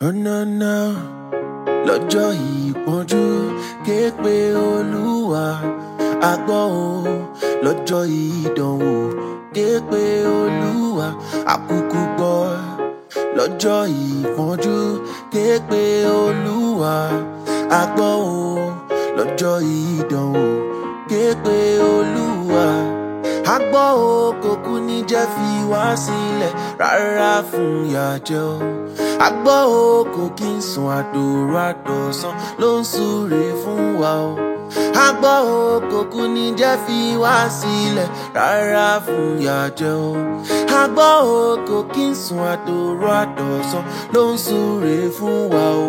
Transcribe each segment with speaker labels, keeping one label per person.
Speaker 1: nọ́nọ́nọ́ lọ́jọ́ ìpọ́njú ké pe olúwa àgbọ̀ o lọ́jọ́ ìdánwò ké pe olúwa àkúkú gbọ́ lọ́jọ́ ìpọ́njú ké pe olúwa àgbọ̀ o lọ́jọ́ ìdánwò ké pe olúwa àgbọ̀ o kò kú ní jẹ́ fi wá sílẹ̀ rárá fún ìyàjẹ́ o àgbọ̀ o kò kí ń sùn àdòrò àdọ̀sán ló ń súre fún wa o àgbọ̀ o kò kú ní jẹ́ fi wá sílẹ̀ rárá fún ìyàjẹ́ o àgbọ̀ o kò kí ń sùn àdòrò àdọ̀sán ló ń súre fún wa o.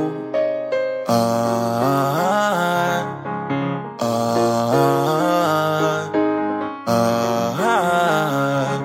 Speaker 1: Ah, ah, ah,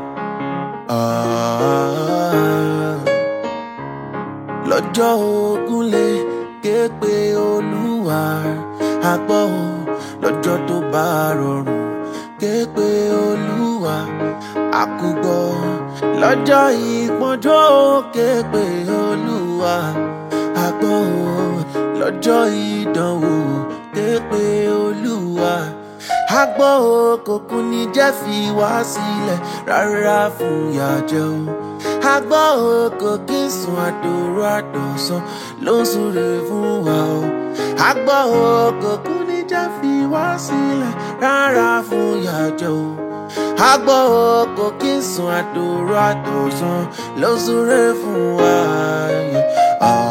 Speaker 1: ah. lọ́jọ́ ogun lè ké pe olúwa àgbọ̀ o lọ́jọ́ tó bá rọrùn ké pe olúwa àkùgbọ́ lọ́jọ́ ìpọ́njọ́ ké pe olúwa àgbọ̀ o lọ́jọ́ ìdánwò ké pe olúwa àgbọ̀ o kò kú ní jẹ́ fi wá sílẹ̀ rárá fún ìyàjẹ́ o àgbọ̀ o kò kí ń sùn àdòrò àdọ̀sán ló ń súre fún wa o àgbọ̀ o kò kú ní jẹ́ fi wá sílẹ̀ rárá fún ìyàjẹ́ o àgbọ̀ o kò kí ń sùn àdòrò àdọ̀sán ló ń súre fún wa. Yeah. Ah,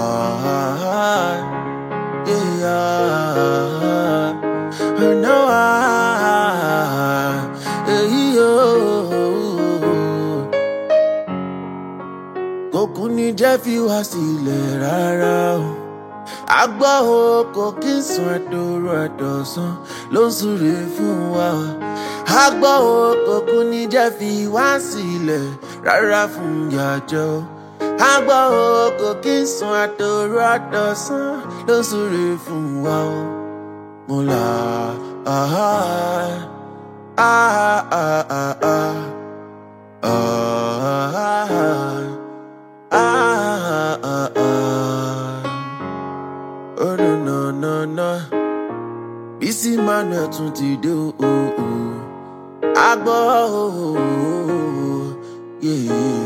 Speaker 1: yeah. No, ah, yeah, oh kò kú ní jẹ́ fi wá sílẹ̀ rárá o. àgbọ̀ o kò kí ń sùn àdòrò àdọ̀sán ló ń súre fún wa. àgbọ̀ o kò kú ní jẹ́ fi wá sílẹ̀ rárá fún ìyàjọ́ o. àgbọ̀ o kò kí ń sùn àdòrò àdọ̀sán ló ń súre fún wa o. mo là á á á á á á. Ah, ah, ah, ah. Oh, no, no, no, no. Bísí Manuel tún ti dé o. o, o. A gbọ́ o. o, o, Yeah.